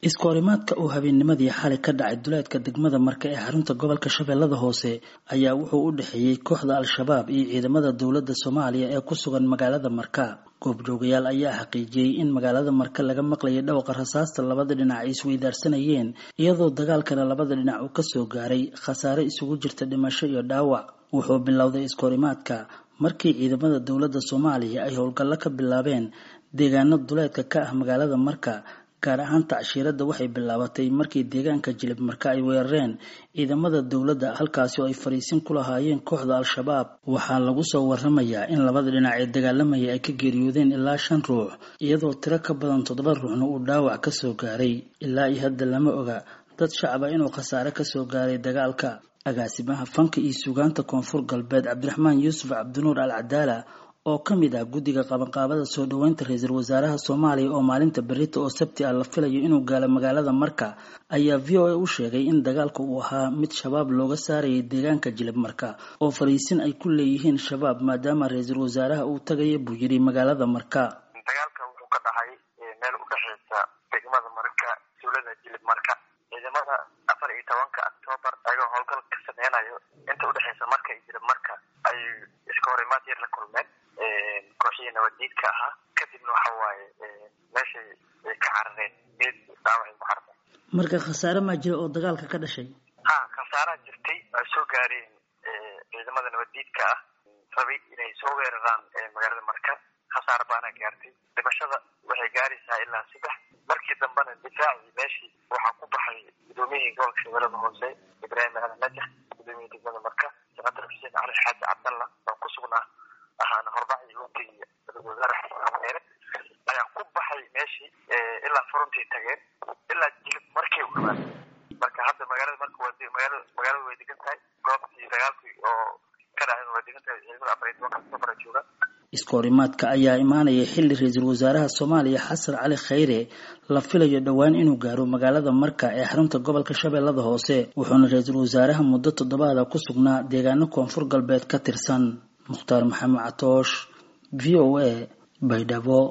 iskoorimaadka uu habeennimadii xalay ka dhacay duleedka degmada marka ee xarunta gobolka shabeellada hoose ayaa wuxuu u dhexeeyey kooxda al-shabaab iyo ciidamada dowladda soomaaliya ee ku sugan magaalada marka goobjoogayaal ayaa xaqiijiyey in magaalada marka laga maqlayay dhawqa rasaasta labada dhinac ay isweydaarsanayeen iyadoo dagaalkana labada dhinac uu kasoo gaaray khasaare isugu jirta dhimasho iyo dhaawac wuxuu bilowday iskoorimaadka markii ciidamada dowladda soomaaliya ay howlgallo ka bilaabeen deegaano duleedka ka ah magaalada marka gaar ahaan tacshiiradda waxay bilaabatay markii deegaanka jilib marka ay weerareen ciidamada dowladda halkaasi oo ay fariisin ku lahaayeen kooxda al-shabaab waxaa lagu soo waramayaa in labada dhinac ee dagaalamaya ay ka geeriyoodeen ilaa shan ruux iyadoo tiro ka badan toddoba ruuxna uu dhaawac kasoo gaaray ilaa iyo hadda lama oga dad shacaba inuu khasaare kasoo gaaray dagaalka agaasimaha fanka iyo suugaanta koonfur galbeed cabdiraxmaan yuusuf cabdinuur al cadaala oo ka mid ah guddiga qabanqaabada soo dhoweynta ra-iisul wasaaraha soomaaliya oo maalinta berita oo sabti ah la filayo inuu gaalo magaalada marka ayaa v o a u sheegay in dagaalka uu ahaa mid shabaab looga saarayay deegaanka jilib marka oo fariisin ay ku leeyihiin shabaab maadaama ra-iisul wasaaraha uu tagaya buu yidhi magaalada marka dagaalka wuxuu ka dhacay meel u dhexeysa degmada marka dowlada jilib marka ciidamada afar iyo tobanka octoobar ayagoo howlgal ka sameynayo inta udhexeysa marka iyo jilib marka ay iska horimaad yar la kulmeen kooxihii nabaddiidka ahaa kadibna waxa waaye meeshay ay ka carareen geed dhaawacay ku carareen marka khasaare maa jira oo dagaalka ka dhashay ha khasaaraa jirtay ay soo gaareen ciidamada nabaddiidka ah rabay inay soo weeraraan magaalada marka khasaar baana gaartay dhimashada waxay gaaraysaa ilaa saddex markii dambena difaacii meeshii waxaa ku baxay gudoomiyihii gobolka shabeellada hoose ibraahim aadan najax gudoomiyihii degmada marka senator xuseen cali xaaji cabdalla oo ku sugnaa ahaana horbacii hogeyga ra-isul wasaare xasan ameere ayaa ku baxay meeshii ilaa furuntii tageen ilaa jilib markay u dhawaan marka hadda magaalada marka waa magaalada magaalada way degan tahay goobtii dagaalkii oo ka dhaceen waa degan tahay ciidamada afar iyo tobanka safara jooga iskoorimaadka ayaa imaanaya xilli ra-iisul wasaaraha soomaaliya xasan cali khayre la filayo dhowaan inuu gaaro magaalada marka ee xarunta gobolka shabeellada hoose wuxuuna ra-iisul wasaaraha muddo toddobaada ku sugnaa deegaano koonfur galbeed ka tirsan mukhtaar maxamed catoosh v o a baydhabo